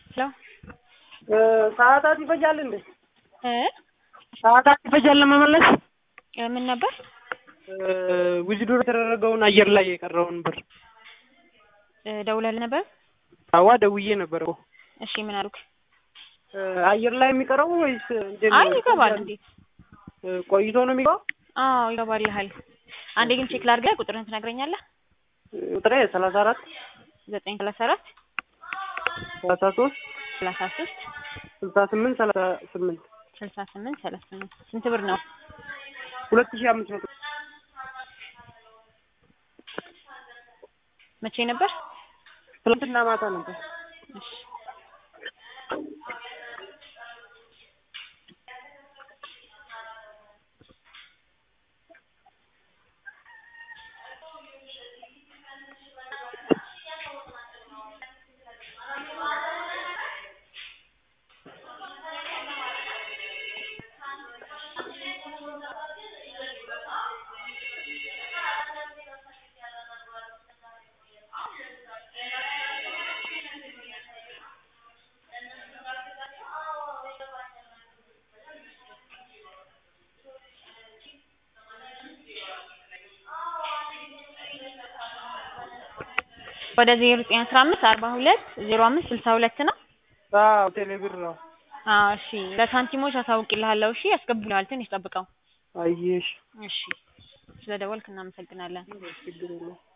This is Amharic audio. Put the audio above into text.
ሄሎ ሰዓታት ይፈጃል እንዴ? እ ሰዓታት ይፈጃል ለመመለስ? ምን ነበር? ዊዝድሮ የተደረገውን አየር ላይ የቀረውን ብር እ ደውለህልህ ነበር? አዋ ደውዬ ነበር እኮ። እሺ ምን አሉክ? አየር ላይ የሚቀረው ወይስ እንዴት አይ ነው? ይገባል። እንዴት? ቆይቶ ነው የሚገባው? አዎ ይገባልሃል። አንዴ ግን ቼክ ላድርግህ። ቁጥርህን ትነግረኛለህ? ቁጥሬ ሰላሳ አራት ዘጠኝ ሰላሳ አራት ሰላሳ ሶስት ሰላሳ ሶስት ስልሳ ስምንት ሰላሳ ስምንት ስልሳ ስምንት ሰላሳ ስምንት ስንት ብር ነው? ሁለት ሺህ አምስት መቶ መቼ ነበር? ትናንትና ማታ ነበር። እሺ ወደ ዜሮ ዘጠኝ አስራ አምስት አርባ ሁለት ዜሮ አምስት ስልሳ ሁለት ነው። አዎ ቴሌብር ነው። አዎ እሺ ለሳንቲሞች አሳውቅልሃለሁ። እሺ ያስገቡልሃል። ትንሽ ጠብቀው። አየሽ እሺ ስለደወልክ እናመሰግናለን። ችግር የለውም።